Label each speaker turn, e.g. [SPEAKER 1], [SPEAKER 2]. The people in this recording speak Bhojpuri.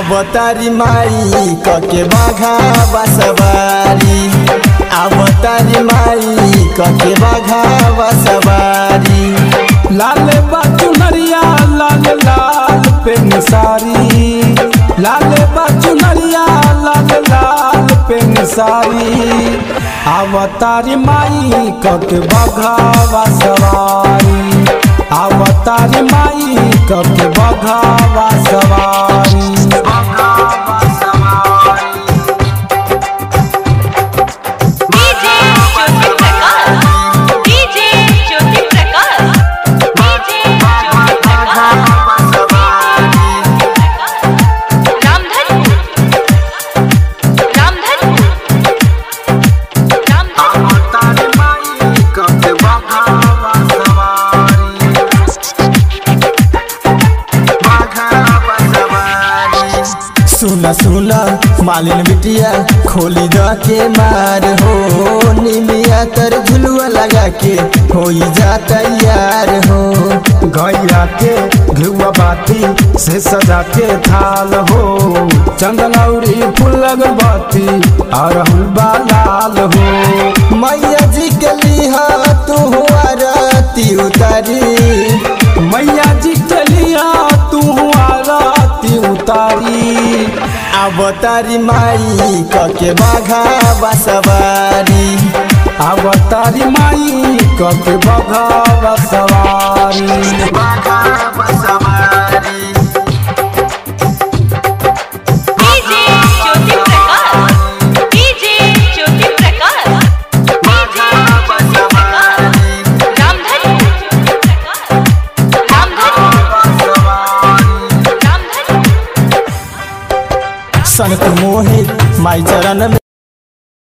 [SPEAKER 1] अवतारी माई कके बाघा बसवारी अवतारी माई कके बाघा बसवारी
[SPEAKER 2] लाल बाजू नरिया लाल लाल पेन सारी लाल बाजू नरिया लाल लाल पेन सारी अवतारी माई कक बघावा सवारी अवतारी माई कक बघावा सवारी
[SPEAKER 3] DJ Jyoti Prakash DJ Jyoti Prakash DJ Jyoti Prakash Ramdhanpur Ramdhanpur Ramdhanpur
[SPEAKER 1] सुन सुन मालिन बिटिया खोली द के मार हो निमिया तर झुलुआ लगा के हो जा तैयार हो
[SPEAKER 2] गैया के घुआ बाती से सजा के थाल हो चंदनौरी फूल अगरबत्ती अरहुल लाल हो
[SPEAKER 1] मैया जी के लिहा तू आरती उतारी
[SPEAKER 2] मैया जी के लिया तू आरती उतारी
[SPEAKER 1] अवतारी माई कके बाघा बसवारी
[SPEAKER 2] अवतारी माई कके बघा सवारी
[SPEAKER 1] बाघा बसवारी
[SPEAKER 3] DJ Jyoti Prakash DJ Jyoti Prakash DJ Jyoti Prakash Ramdhanpur Ramdhanpur Ramdhanpur
[SPEAKER 1] संत मोहित माई चरण में